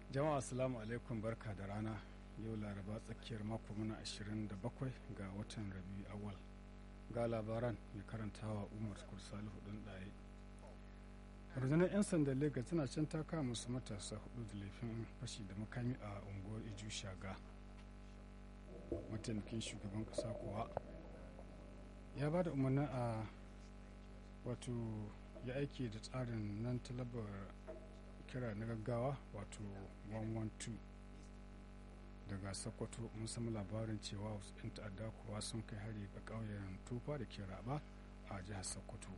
jama'a assalamu alaikum barka da rana yau laraba tsakiyar mako muna 27 ga watan rabi awal ga labaran mai karantawa umar salihu ɗin ɗaye rundunar 'yan sandan lagos tana can ta kama musu matasa hudu da laifin fashi da makami a unguwar iju shaga mataimakin shugaban kasa kuwa ya ba da umarnin a wato ya aiki da tsarin nan talabar kira na gaggawa wato 112 daga sokoto mun samu labarin cewa wasu 'yan ta'adda kuwa sun kai hari ga ƙauyen tufa da ke raba a jihar sokoto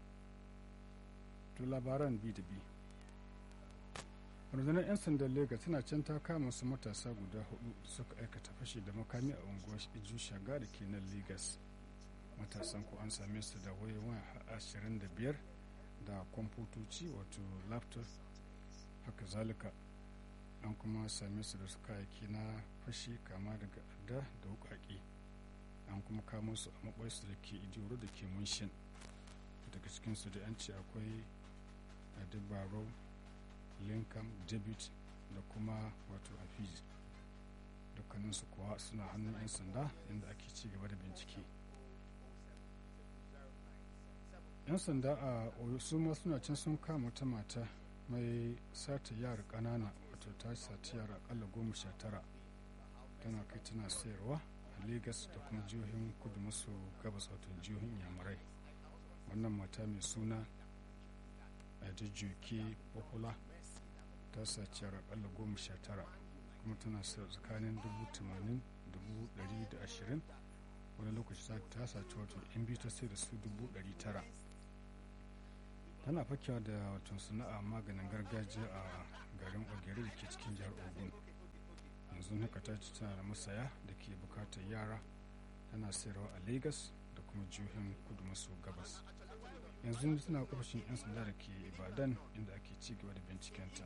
to labaran bi da bi rundunar 'yan sandan lagos tana can ta kama su matasa guda hudu da suka aikata fashi da makami a unguwar iju shaga da ke nan lagos matasan ko an same su da wayoyin 25 da kwamfutoci wato laptop haka zalika an kuma same su da su kayayyaki na fashi kama daga adda da wukaki an kuma kamo su a maɓarsu da ke idiyoro da ke munshin daga cikinsu da yanci akwai adibaro lincoln debit da kuma wato hafiz dukkaninsu kuwa suna hannun 'yan sanda inda ake ci gaba da bincike 'yan sanda a oyo su ma suna can sun kama ta mata mai sata yara ƙanana wato ta sati yara akalla goma sha tara tana kai tana sayarwa a lagos da kuma jihohin kudu maso gabas wato jihohin yamurai wannan mata mai suna adejoke popular ta saci yara akalla goma sha tara kuma tana sayar tsakanin dubu tamanin dubu dari da ashirin wani lokaci ta saci wato in biyu ta sai da su dubu dari tara tana fakewa da wato sana'a maganin gargajiya a garin ogere da ke cikin jihar ogun yanzu haka ta ci tana da masaya da ke bukatar yara tana sayarwa a lagos da kuma jihohin kudu maso gabas yanzu suna ofishin 'yan sanda da ke ibadan inda ake ci gaba da bincikenta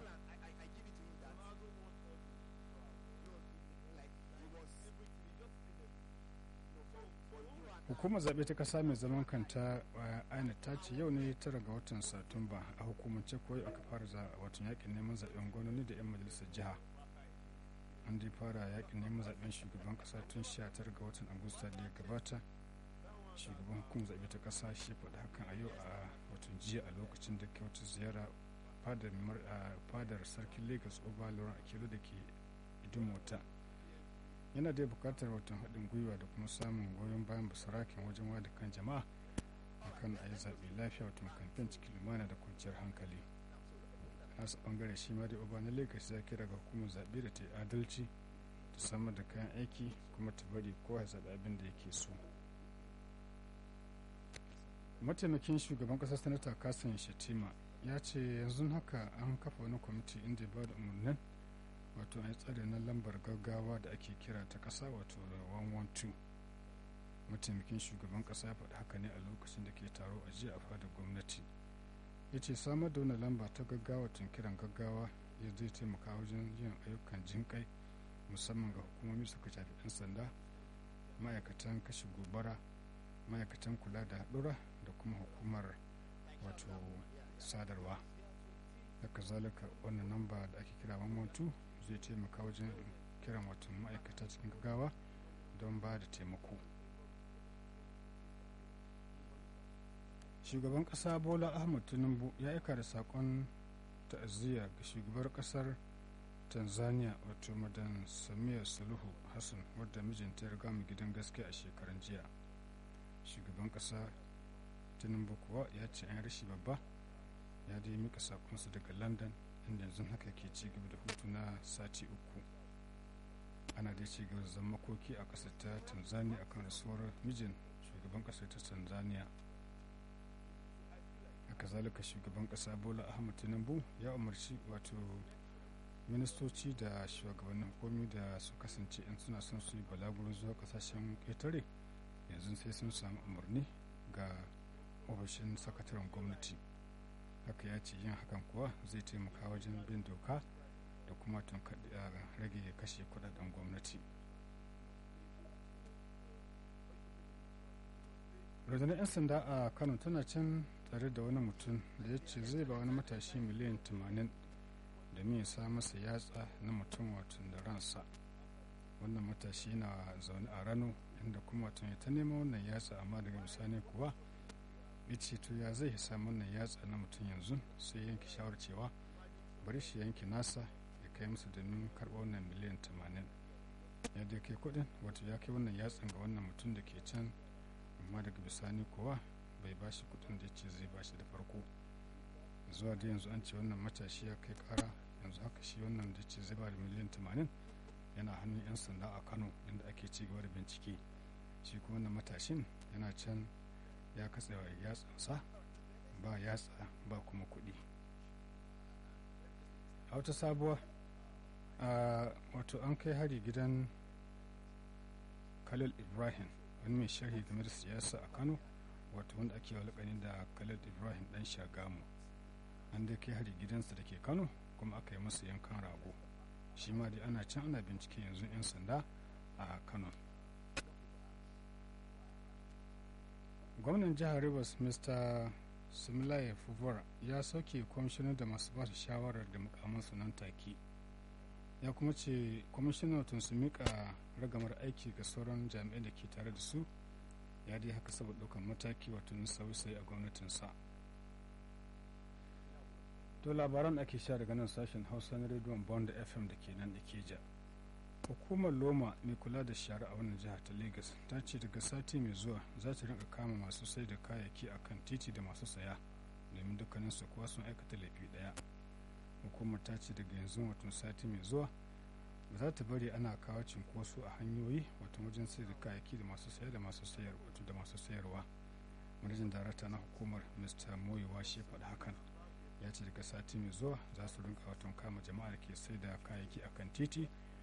hukumar zaɓe ta ƙasa mai zaman kanta aina ta ce yau ne tara ga watan satumba a hukumance koyi aka fara watan yakin neman zaɓen gwamnati da 'yan majalisar jiha an dai fara yakin neman zaɓen shugaban ƙasa tun 19 ga watan agusta da ya gabata shugaban hukumar zaɓe ta ƙasa shi faɗi hakan a yau a watan jiya a lokacin da ke wata ziyara fadar sarkin lagos oba lauren akelo da ke idumota yana da bukatar watan haɗin gwiwa da kuma samun goyon bayan basarakin wajen wada kan jama'a akan a yi zaɓe lafiya watan kamfen cikin lumana da kwanciyar hankali nasu ɓangare shi ma da oba na lagos ya kira ga hukumar zaɓe da ta yi adalci ta samar da kayan aiki kuma ta bari kowa ya zaɓi abin da yake so mataimakin shugaban ƙasar sanata kasan shatima ya ce yanzu haka an kafa wani kwamiti inda ya ba da umarnin wato a tsare na lambar gaggawa da ake kira ta ƙasa wato 112 mataimakin shugaban ƙasa ya faɗi haka ne a lokacin da ke taro a jiya a fadar gwamnati ya ce samar da wani lamba ta gaggawa tun kiran gaggawa ya zai taimaka wajen yin ayyukan jinƙai musamman ga hukumomi suka shafi 'yan sanda ma'aikatan kashe gobara ma'aikatan kula da haɗura da kuma hukumar wato sadarwa haka zalika wannan namba da ake kira 112 zai taimaka wajen kiran watan ma'aikata cikin gaggawa don ba da taimako shugaban kasa bola ahmad tinubu ya aika da sakon ta'aziyya ga shugabar kasar tanzania wato madan samia suluhu hassan wadda mijinta ya riga mu gidan gaske a shekaran jiya shugaban kasa tinubu kuwa ya ce an rashi babba ya dai mika sakonsa daga london inda yanzu haka ke ci gaba da hutu na sati uku ana dai ci gaba da zama makoki a ƙasar ta tanzania akan rasuwar mijin shugaban ƙasar ta tanzania haka zalika shugaban ƙasa bola ahmad tinubu ya umarci wato ministoci da shugabannin hukumi da su kasance in suna son su yi balaguro zuwa ƙasashen ƙetare yanzu sai sun samu umarni ga ofishin sakataren gwamnati haka ya ce yin hakan kuwa zai taimaka wajen bin doka da kuma rage kashe kudaden gwamnati rundunar 'yan sanda a kano tana can tsare da wani mutum da ya ce zai ba wani matashi miliyan 80 domin ya sa masa yatsa na mutum watan da ransa wannan matashi na zaune a rano inda kuma watan ya ta neman wannan yatsa amma daga bisani kuwa ya ce to ya zai samu wannan yatsa na mutum yanzu sai yanke shawar cewa bari shi yanke nasa ya kai musu domin karɓa wannan miliyan 80 ya dai kai kuɗin wato ya kai wannan yatsan ga wannan mutum da ke can amma daga bisani kuwa bai ba shi kuɗin da ce zai ba shi da farko zuwa da yanzu an ce wannan matashi ya kai kara yanzu haka shi wannan da ce zai ba da miliyan 80 yana hannun 'yan sanda a kano inda ake ci gaba da bincike shi kuma wannan matashin yana can ya katse wa yatsansa ba yatsa ba kuma kuɗi a wata sabuwa wato an kai hari gidan khalil ibrahim wani mai sharhi game da siyasa a kano wato wanda ake walakani da khalil ibrahim dan shagamu an dai kai hari gidansa da ke kano kuma aka yi masa yankan rago shi ma dai ana can ana bincike yanzu 'yan sanda a kano gwamnan jihar rivers mr similaye fuvara ya sauke kwamishinan da masu ba shawarar da mukamansu nan take ya kuma ce kwamishinan tun su mika ragamar aiki ga sauran jami'ai da ke tare da su ya dai haka saboda ɗaukar mataki wato na sauyi a gwamnatinsa to labaran ake sha daga nan sashen hausa na rediyon bond fm da ke nan ikeja hukumar loma mai kula da shara a wannan jihar ta lagos ta ce daga sati mai zuwa za ta rinka kama masu sai da kayayyaki a kan titi da masu saya domin dukkanin su kuwa sun aikata laifi daya hukumar ta ce daga yanzu watan sati mai zuwa ba za ta bari ana kawo cinkoso a hanyoyi wato wajen sai da kayayyaki da masu saya da masu sayar wato da masu sayarwa manajan darata na hukumar mr moyewa shi faɗi hakan ya ce daga sati mai zuwa za su rinka watan kama jama'a da ke sai da kayayyaki akan titi